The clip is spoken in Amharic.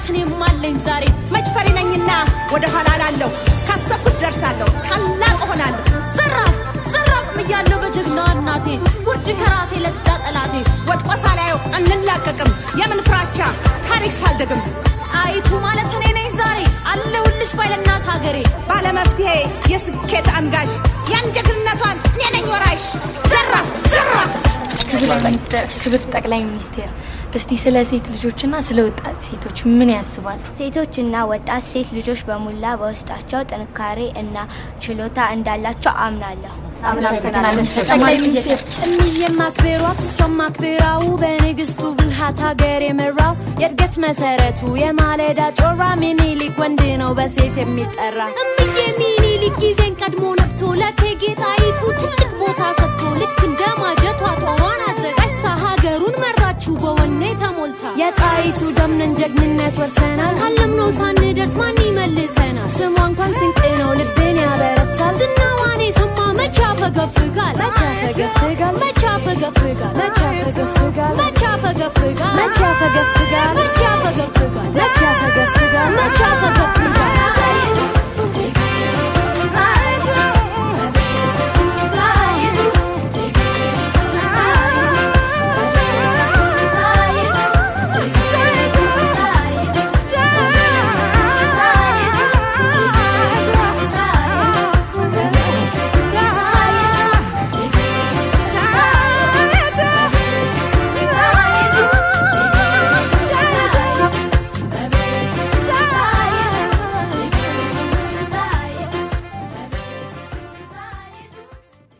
እኔም አለኝ ዛሬ መች ፈሪ ነኝና ወደ ኋላ ላለሁ ካሰብኩት ደርሳለሁ ታላቅ እሆናለሁ ዘራፍ ዘራፍ እያለሁ በጀግና እናቴ ውድ ከራሴ ለዛ ጠላቴ ወድቆ ሳላየው አንላቀቅም የምን ፍራቻ ታሪክ ሳልደግም ጣይቱ ማለት እኔ ነኝ ዛሬ አለሁልሽ ባይለናት ሀገሬ ባለመፍትሄ የስኬት አንጋሽ ያን ጀግንነቷን እኔ ነኝ ወራሽ ዘራፍ ዘራፍ ክብር ጠቅላይ ሚኒስቴር እስቲ ስለ ሴት ልጆችና ስለ ወጣት ሴቶች ምን ያስባሉ? ሴቶችና ወጣት ሴት ልጆች በሙላ በውስጣቸው ጥንካሬ እና ችሎታ እንዳላቸው አምናለሁ። ጠቅላይ ሚኒስቴር እምዬም ማክበሯት እሷም ማክበራው በንግስቱ ብልሃት ሀገር የመራው የእድገት መሰረቱ የማለዳ ጮራ ሚኒሊክ ወንድ ነው በሴት የሚጠራ እምዬ ሚኒሊክ ጊዜን ቀድሞ ነቅቶ ለእቴጌ ጣይቱ ትልቅ ቦታ ሰጥቶ ልክ እንደ ማጀቷ ጦሯን አዘጋጅታ ሀገሩን መራችው በወኔ ተሞልታ የጣይቱ ደምነን ጀግንነት ወርሰናል ካለምነው ሳንደርስ ማን ይመልሰናል? ስሟ እንኳን ስንቅ ነው ልቤን ያበረታል ዝናዋን የሰማ መቼ ያፈገፍጋል? መቼ ያፈገፍጋል መቼ ያፈገፍጋል? መቼ ያፈገፍጋል መቼ ያፈገፍጋል? መቼ ያፈገፍጋል መቼ ያፈገፍጋል? መቼ ያፈገፍጋል መቼ ያፈገፍጋል?